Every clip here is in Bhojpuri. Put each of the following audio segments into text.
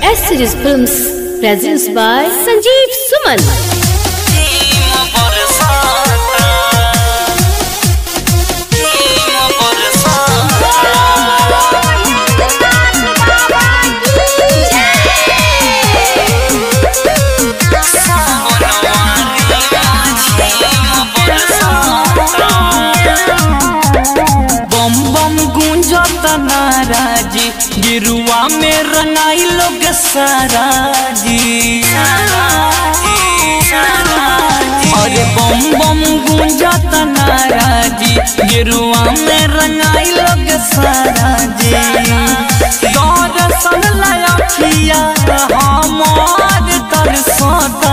S Series Films presents by Sanjeev Suman. बम बम गूंजत नाराजी गिरुआ में रंगाई लोग सारा जी अरे बम बम गूंजत नाराजी गिरुआ में रंगाई लोग सारा जी दर्शन लया हमार तरसता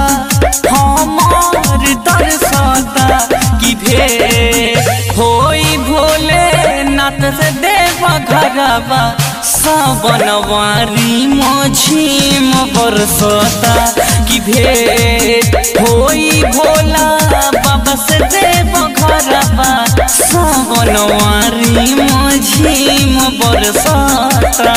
हमार तरसता कि भे होई भोले नाथ से देव घरवा सावनवारी मझीम बरसता कि भेट होई भोला बाबा से देव घरवा सावनवारी मझीम बरसता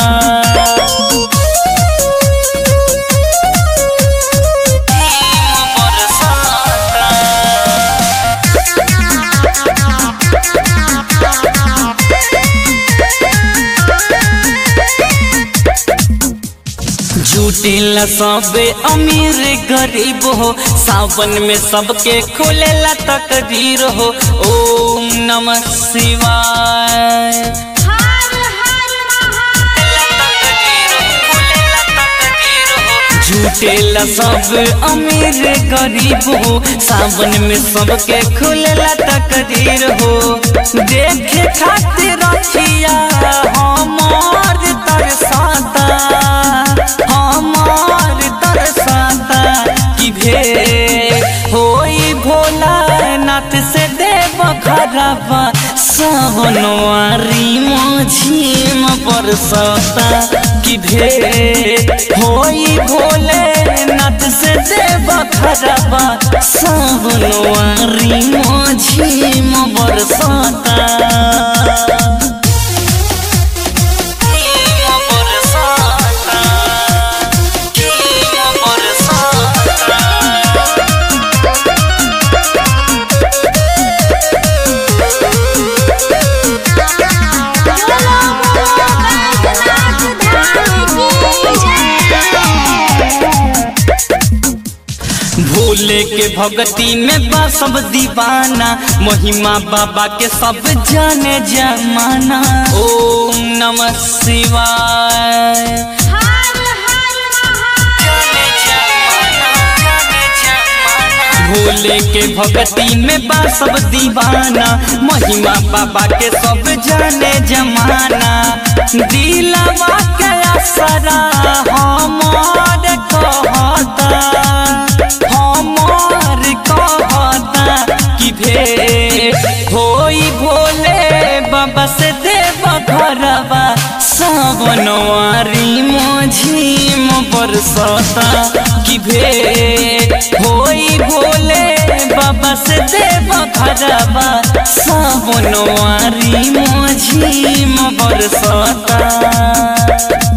झूठेला सबे अमीर गरीब हो सावन में सबके खोलेला तकदीर हो ओम नमः शिवाय झूठेला सब अमीर गरीब हो सावन में सबके खुलेला तकदीर हो देखे खातिर रखिया हमार तरसाता हमार तरसाता कि भे होई भोला नाथ से देव घरवा सावनवारी मझीम बरसता कि भे होई भोले नाथ से देव घरवा सावनवारी मझीम बरसता भोले के भगती में बा सब दीवाना महिमा बाबा के सब जाने जमाना ओम नमः शिवाय भोले के भगती में बा सब दीवाना महिमा बाबा के सब जाने जमाना दिलवा के असरा हमार कहता हमार कहता कि भे होई भोले बाबा से देव घरवा सावनवारी मझीम बरसता कि भे होई भोले बाबा से देव घरवा सावनवारी मझीम बरसता